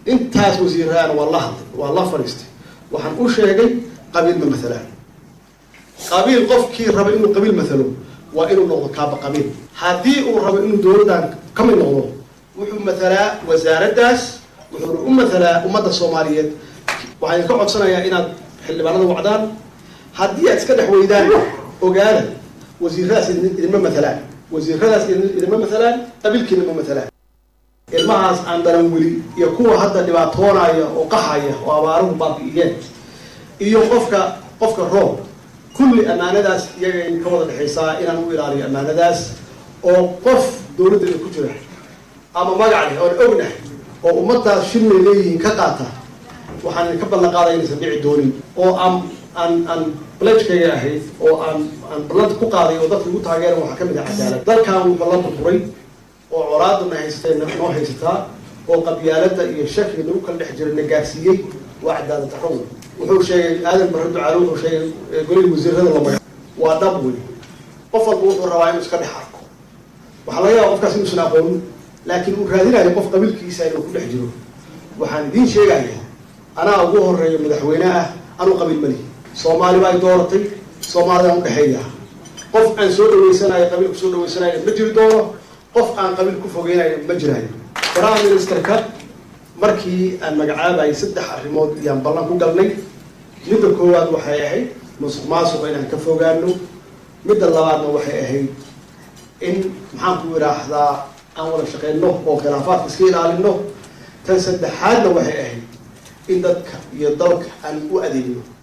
intaas wasiiraana waa la hadlay waa la fadhiistay waxaan u sheegay qabiil ma maalaan qabiil qofkii raba inuu qabiil maalo waa inuu noqdo kaaba qabiil haddii uu rabo inuu dowladdan ka mid noqdo wuxuu matalaa wasaaraddaas wuxuuna u matalaa ummadda soomaaliyeed waxaan idinka codsanayaa inaad xildhibaanada wacdaan haddii aad iska dhex weydaan ogaada wasiiradaas idinma matalaan wasiiradaas idinma matalaan qabiilkiina ma matalaan ilmahaas aan daran weli iyo kuwa hadda dhibaatoonaya oo qaxaya oo abaaruhu baabi'iyeen iyo qofka qofka roob kulli ammaanadaas iyaga ka wada dhexaysaa inaan u ilaaliyo ammaanadaas oo qof dowladdeeda ku jira ama magac leh oon ognahay oo ummadaas shilmay leeyihiin ka qaata waxaan idinka ballan qaadaya inaysan dhici doonin oo aan aan aan balejkayga ahayd oo aan aan ballanta ku qaaday oo dadka igu taageeran waxaa kamid ah cadaalad dalkan wuu ballanta furay oo colaadana haysatay noo haysataa oo qabyaalada iyo shakiga nagu kala dhex jira na gaarsiiyey waa cadaalad darro wuxuu sheegay aadan barre ducaale wuxuu sheegay golihii wasiirada la maga waa dhab wey qof walba wuxuu rabaa inuu iska dhex arko waxaa laga yaaba qofkaas inuusan aqoonin laakiin uu raadinayo qof qabiilkiisa inuu ku dhex jiro waxaan idiin sheegaya anaa ugu horeeyo madaxweyne ah anuu qabiil malihi soomaali baa dooratay soomaalidaan udhexeeya qof aan soo dhaweysanayo qabiil kusoo dhaweysanayo ma jiri doono qof aan qabiil ku fogeynayo ma jiraayo prime ministerka markii aan magacaabayay saddex arrimood iyaan ballan ku galnay midda koowaad waxay ahayd musuq maasuqa inaan ka fogaano midda labaadna waxay ahayd in maxaan ku idhaahdaa aan wada shaqeyno oo khilaafaadka iska ilaalino tan saddexaadna waxay ahayd in dadka iyo dalka aan u adeegno